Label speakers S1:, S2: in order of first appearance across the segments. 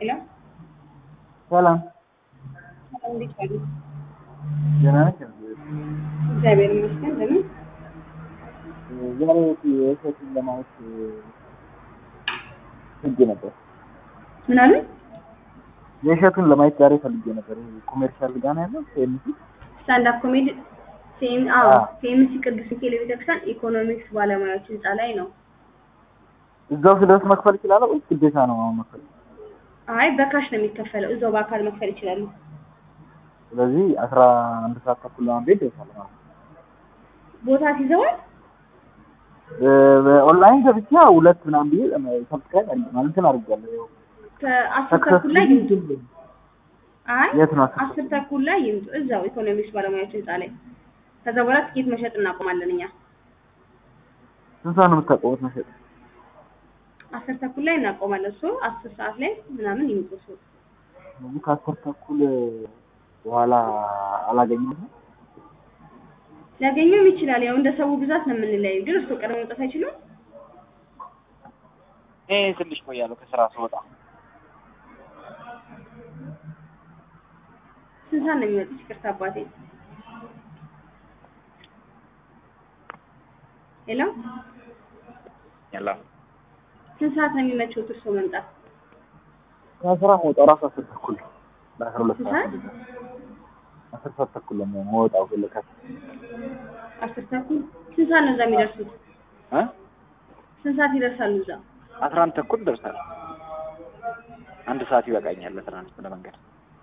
S1: ሄሎ
S2: ሰላም
S1: እንዴት ዋሉ?
S2: ደህና ነሽ?
S1: እግዚአብሔር ይመስገን። ለምን
S2: ዛሬ የእሸቱን ለማየት ፈልጌ ነበር።
S1: ምን አሉ?
S2: የእሸቱን ለማየት ዛሬ ፈልጌ ነበር። ይሄ ኮሜርሻል ጋር ነው ያለው ሴምሲ
S1: ስታንድ አፕ ኮሜዲ ሴም አዎ
S2: አዎ።
S1: ሴምሲ ቅዱስ ሚካኤል ቤተክርስቲያን ኢኮኖሚክስ ባለሙያዎች ህንፃ ላይ ነው።
S2: እዛው ስደርስ መክፈል እችላለሁ ወይስ ግዴታ ነው አሁን መክፈል?
S1: አይ በካሽ ነው የሚከፈለው። እዛው በአካል መክፈል ይችላሉ።
S2: ስለዚህ አስራ አንድ ሰዓት ተኩል ለማን ቤት ደርሳለሁ ማለት ነው።
S1: ቦታ ሲዘዋል
S2: በ- በኦንላይን ገብቼ ሁለት ምናምን ብዬ ሰብስክራይብ አድርጌ ማለት እንትን አድርጌያለሁ። ያው
S1: ከአስር ተኩል ላይ ይምጡ። አይ
S2: የት ነው አስር
S1: አስር ተኩል ላይ ይምጡ። እዛው ኢኮኖሚክስ ባለሙያዎች ህንፃ ላይ። ከዛ በኋላ ትኬት መሸጥ እናቆማለን እኛ።
S2: ስንት ሰዓት ነው የምታቆሙት መሸጥ?
S1: አስር ተኩል ላይ እናቆማለን። እሱ አስር ሰዓት ላይ ምናምን ይምጡ። እሱ
S2: ስለዚህ ከአስር ተኩል በኋላ አላገኘሁትም።
S1: ሊያገኘውም ይችላል። ያው እንደ ሰው ብዛት ነው የምንለያዩ። ግን እሱ ቀድሞ መውጣት አይችሉም።
S2: እኔ ትንሽ ቆያለሁ ከስራ ስወጣ።
S1: ስንት ሰዓት ነው የሚመጡት? ይቅርታ አባቴ። ሄሎ
S2: ያላ
S1: ስንት ሰዓት ነው የሚመቸው እርሶ መምጣት?
S2: ከስራ መውጣው ራሱ አስር ተኩል ነው። ለአስራ ሁለት
S1: ስንት
S2: ሰዓት
S1: ሰዓት?
S2: አስር ሰዓት ተኩል ነው የምወጣው ግን ለካ
S1: አስር ተኩል። ስንት ሰዓት ነው እዛ የሚደርሱት?
S2: እ
S1: ስንት ሰዓት ይደርሳሉ እዛ?
S2: አስራ አንድ ተኩል ደርሳለሁ። አንድ ሰዓት ይበቃኛል ለትራንስፖርት ለመንገድ።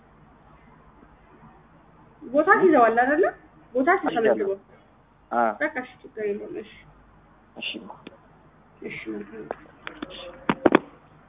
S1: ቦታ ይዘዋል አይደለ? ቦታ ተመዝግቦ
S2: አ
S1: በቃ እሺ፣ ችግር የለውም። እሺ
S2: እሺ
S1: እሺ መልካም